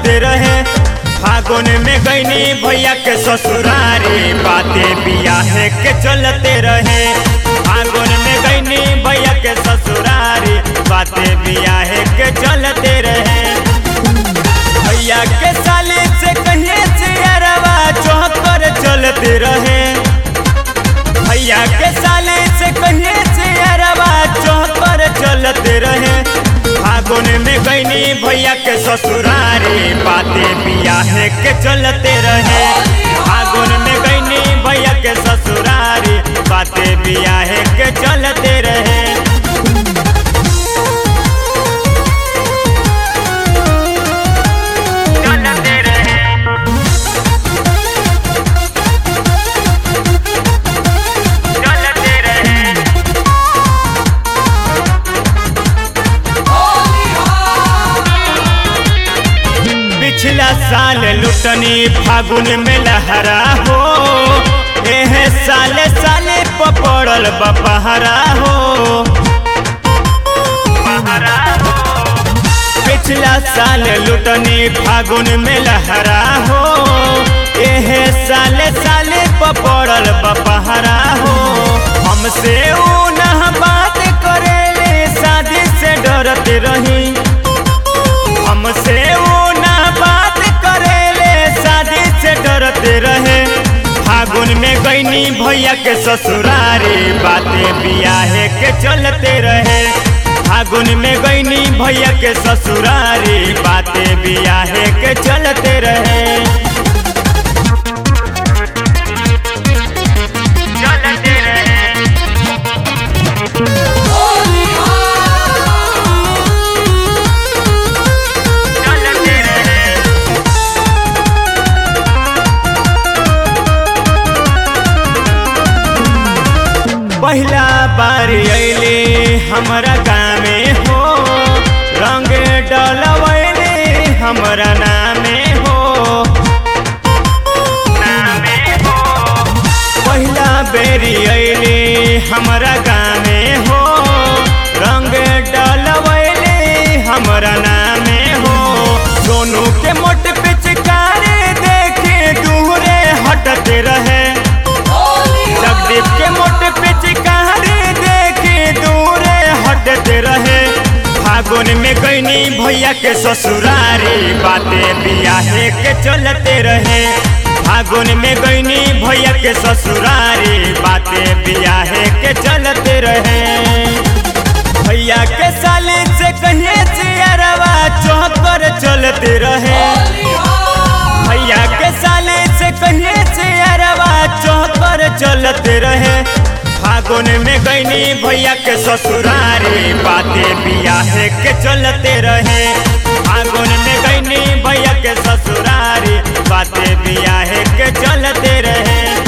चलते रहे फागुन में गईनी भैया के ससुरारी बातें बियाहे के चलते रहे फागुन में गईनी भैया के ससुरारी बातें बियाहे के चलते रहे भैया के साले से कहिए से अरवा चौकर चलते रहे भैया के साले से कहिए से अरवा चौकर चलते रहे फागुन में गईनी भैया के ससुरारी बातें बियाहे के चलते रहे फागुन में गईनी भैया के ससुरारी बातें बियाहे के चलते रहे चलते रहे चलते रहे पिछला साल लुटनी फागुन में लहरा हो एह साले साले पपड़ल बपहरा हो पिछला साल लुटनी फागुन में लहरा हो एह साले साले पपड़ल बपहरा हो हमसे ऊ न बात करेले शादी से डरते रही हमसे वो ना बात करेले शादी से डरते रहे फागुन में गईनी भैया के ससुरारी बातें बियाहे के चलते रहे फागुन में गईनी भैया के ससुरारी बातें बियाहे के चलते रहे चलते रहे चलते रहे पहला बार अले हमारा गाँवे हो रंग डलवैले हमारा नामे हो नामे हो पहला बेरी अले हमारा गाँवे हो रंग डलवैले हमारा नामे हो सोनू के मोट पिचकारी देखे दूरे हटते रहे जगदीप के मोट पिचकारी देखे दूरे हटते रहे फागुन में गईनी भैया के ससुरारी बातें बियाहे के चलते रहे फागुन में गईनी भैया के ससुरारी बातें बियाहे के चलते रहे भैया के साले से कहिए से अरवा चौकर चलते रहे भैया के साले से कहिए से अरवा चौकर चलते रहे फागुन में गईनी भैया के ससुरारी बातें बियाहे के चलते रहे फागुन में गईनी भैया के ससुरारी बातें बियाहे के चलते रहे